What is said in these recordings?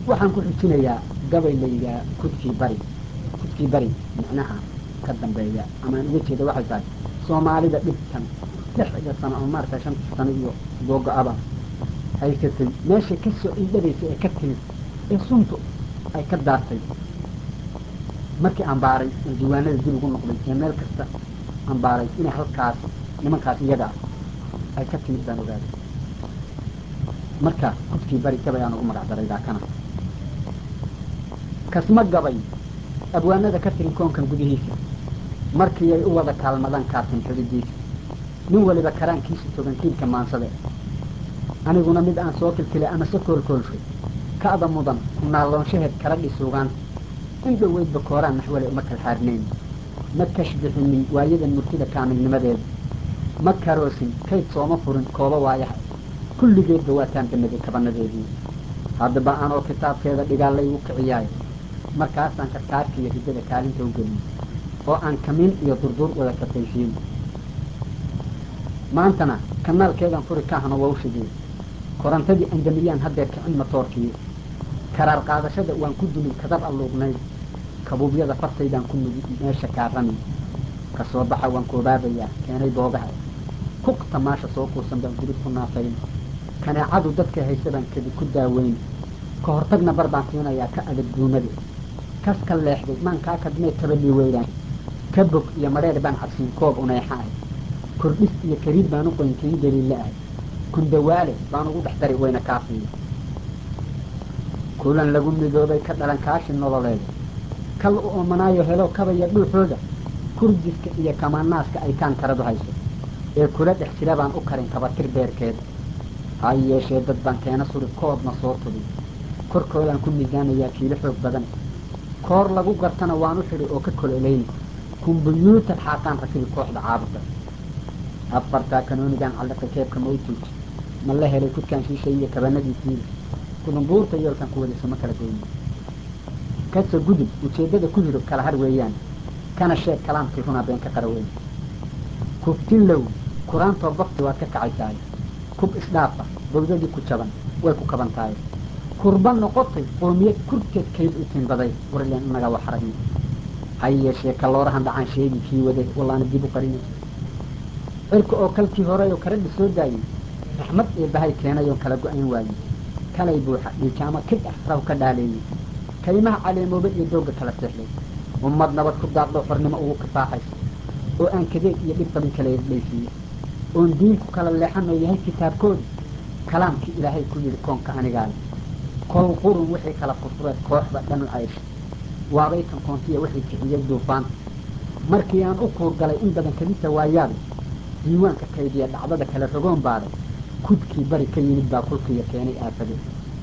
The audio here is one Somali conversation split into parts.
waxaan ku xujinayaa gabay la yidhaha kudkii bari kudkii bari micnaha ka dambeeya amaan uga jeeda waxay tahay soomaalida dhibtan lixda sano ama maarata shanta sano iyo googo-aba haysatay meesha ka soo indhadaysa ee ka timid ee suntu ay ka daartay markii aan baaray oo diiwaanada dib ugu noqday ee meel kasta aan baaray inay halkaas nimankaas iyaga ah ay ka timid baan ogaaday marka kudkii bari gabay aan ugu magac daray daakana kasma gabay abwaanada ka tirin koonkan gudihiisa markii ay u wada kaalmadaan kaatin xididiisa nin waliba karaankiisa togan kiilka maansade aniguna mid aan soo kilkilay ama se koolkoolshay ka'da mudan ku naalloonshaheed kala dhisuugaan in dhoweydba kooraan naxwale uma kalxaadnayn ma kashbixinin waayadan murtida kaamilnimadeeda ma karoosin kayd sooma furin kooba waayaha kulligeedba waataan banaday kabanadeedii haddaba anoo kitaabkeeda dhigaalay u kiciyaayo markaasaan karkaarka iyo riddada kaalinta u geliyey oo aan kamiin iyo durdur wada kataysiin maantana kanaalkeedan furi kahano wawshigii korantadii andamiyaan haddeer kicin matoorkii karaar qaadashada waan ku dulin kadar alluuqnayd kabuubyada fartaydaan ku nugi meesha kaarami ka soo baxa waan koobaabayaa keenay boogaha kuqta maasha soo kuusan baan gubid ku naafayn kaneecadu dadka haysa baan kedi ku daaweyn ka hortagna bar baan siinayaa ka adag duumada kas ka leexday maan kaa kadmee kabadhii weydaan ka bog iyo madheer baan cabsiin koob uneexa ah kordhis iyo kariid baan u qoynkiin daliille ah kundawaale baan ugu dhex dari wayna kaafiya kulan lagu midoobay ka dhalan kaashi nololeed kal u oomanaayo helo kabaya dhuuxooda kurdiska iyo kamaanaaska ay kaan karadu hayso ee kula dhex jira baan u karin kabatir beerkeeda ha yeeshee dad baan keena suri koodna soo tubi korkoodaan ku miisaanayaa kiilo xoog badan koor lagu gartana waan u xidhi oo ka kololayni kumbuyuutar xaaqaan rakibi kooxda caabuda afartaa kanoonigaan calliqay keebka ma u tuuji ma la helay kudkaan shiishay iyo kabanadiisiida kudumbuurta yoolkan ku wadayso ma kala goyni kasa gudub ujeeddada ku hiro kala har weeyaan kana sheeg kalaamkii runaa been ka qara weyn kuftilow kuraantoo bafti waad ka kacaysaay kub isdhaafa bawdadii ku jaban way ku kaban tahay kurba noqotay qoomiyad kurteed kayd u tinbaday warleen inaga wax aragni ha yeeshee kaloorahan dhacaan sheegi kii wade wallaana dib u qarinay cirka oo kalkii horey oo karadhi soo daayey raxmad ee bahay keenay oon kala go-ayn waayey kalay buuxa dhiijaamo kid ah raw ka dhaaleeyey kaymaha caleemoobe iyo doogga kala seexday ummad nabad ku daaqdo xornimo ugu kifaaxaysa oo aan kadeed iyo dhib qabin kala dhaysiiye oon diinku kala leexanoo yahay kitaabkooda kalaamkii ilaahay ku yidhi koonka anigaale kol qurun wixii kala furfureed kooxda dhanu caysha waabay kan koontiya wixii kiciyey duufaanta markii aan u kuurgalay in badan kadisa waayaada diiwaanka kaydiya dhacdada kale rogoon baaday kudkii bari ka yimid baa kulkiiya keenay aafade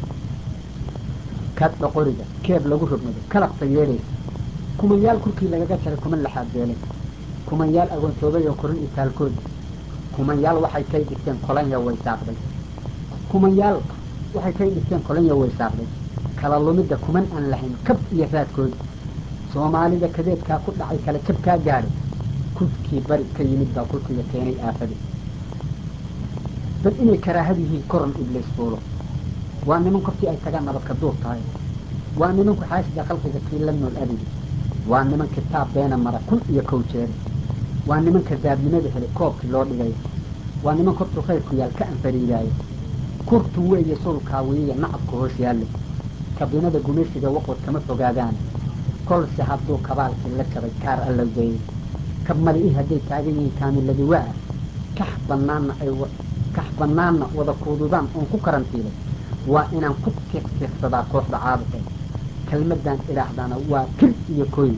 kadha qoriga keeb lagu rogmado kalabta yeedhaysa kumanyaal kurkii lagaga jaray kuman laxaadbeelay kumanyaal agoontoobay oo korin itaalkooda kumanyaal waxay kay dhigteen kolanya way saaqday kumanyaal waxay kay dhigteen kolanya way saaqday kala lumidda kuman aan lahayn kab iyo raadkooda soomaalida kadeedkaa ku dhacay kala jabkaa gaadhay kudkii bari ka yimid baa kulkiga keenay aafade bal inay karaahad yihiin koran ibliis fuulo waa niman kortii ay tagaan nabadka duur tahay waa nimanku xaasida khalqiga kii la nool adigi waa niman kitaab beena mara kun iyo kow jeere waa niman kadaabnimada helay koobkii loo dhigay waa niman kortuu khayrku yaal ka anfariidaayo kurtu weeye sulkaawiyiya nacabka hoos yaalle kabinada gumaysiga waqod kama fogaadaan kolse hadduu kabaalkii la jabay kaar allowdeeyey kab mali i hadday taagan yihiin kaamiladi waa kax banaanna ay kax banaanna wada kuududaan oon ku karantiilay waa inaan ku tiqtiiqsadaa kooxda caabuqe kelmaddaan idhaahdana waa kir iyo kooy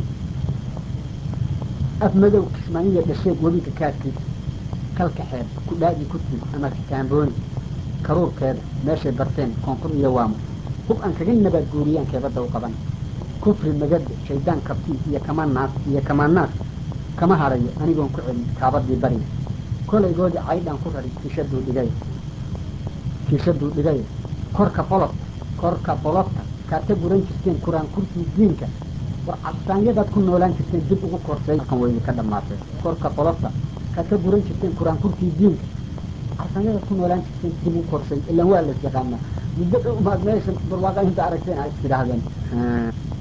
af madow kismaayiya dhasheeg webiga kaadkiisa kalka xeeb kudhaadii ku tid ama kaambooni karuurkeeda meeshay barteen koonfur iyo waamo hub aan kaga nabaad guuriyaan keebadda u qaban kufri magada shaydaan kabtii iyo kamanaas iyo kamaanaas kama harayo anigoon ku celin kaabadii bariga kolaygoodii caydhaan ku rari kiishaduu dhigay kiishaduu dhigay korka qolob korka qolobta kaad ka guran jirteen kuraan kurtii diinka war cabsaanyadaad ku noolaan jirteen dib ugu korsay kan weydi ka dhamaatay korka qolobta kaad ka guran jirteen kuraan kurtii diinka cabsaanyadaad ku noolaan jirteen dib ugu korsay ilaan waa las yaqaanaa muddo dhow maad meesha barwaaqa inta aragteen a is tidhaahdeen